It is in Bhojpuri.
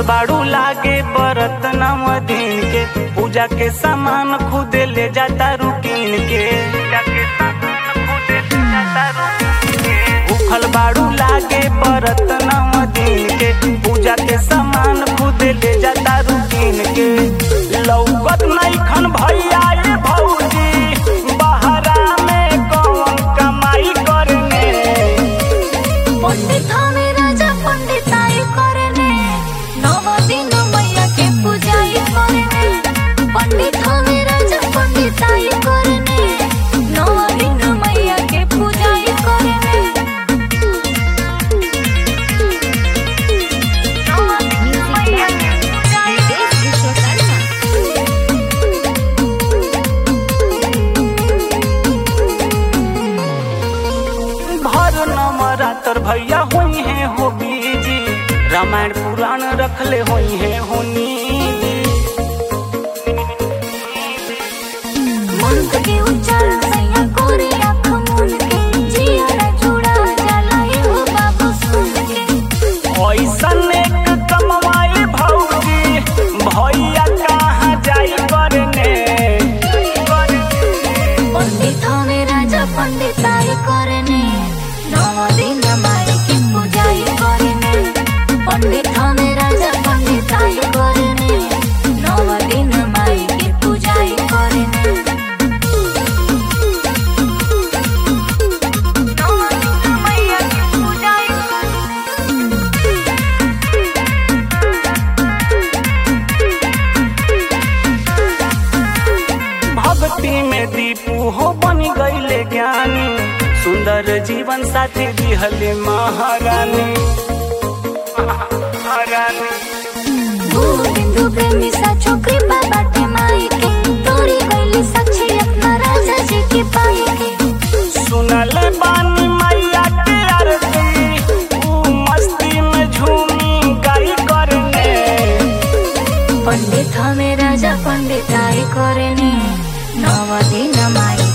बाड़ू लागे बरत नव दिन के पूजा के सामान खुद ले जाता रुकीन के पूजा के सामान खुद ले जाता रुकीन के भूखल बाड़ू लागे बरत नव दिन के पूजा के सामान खुद ले जाता रुकीन के लौकत नहीं खन भैया ये भौजी बहरा में कौन कमाई करने पंडित हमें राजा पंडिताई करने नव दिन मैया के पूजाई करने पंडित हमें राजा पंडिताई करने नव दिन मैया के पूजाई करने नव दिन मैया के पूजाई भर नवरात्र भैया हुई है हो बीजी रामायण पुराण रखले हुई है होनी मंत्र के उच्चारण सैया कोरे आँख मूंद के जिया जुड़ा जाला हो बाबू सुन के ऐसन एक कमवाई भौजी भैया कहाँ जाई करने पंडित हमें राजा पंडिताई करने नव दिन माई की पूजाई करने पंडित हमें राजा पंडिताई करने नव दिन माई की पूजाई करने नव दिन मैया की पूजाई भक्ति में दीपू हो बन गईले ज्ञानी सुंदर जीवन साथी दिहले महारानी महारानी बिंदु प्रेमी सा छोकरी बाटे माई के तोरी गईली साक्षी अपना राजा जी के पाई के सुनल बानी मैया के आरती ऊ मस्ती में झूमी गाई करने पंडित हमें राजा पंडिताई करने नव दिन माई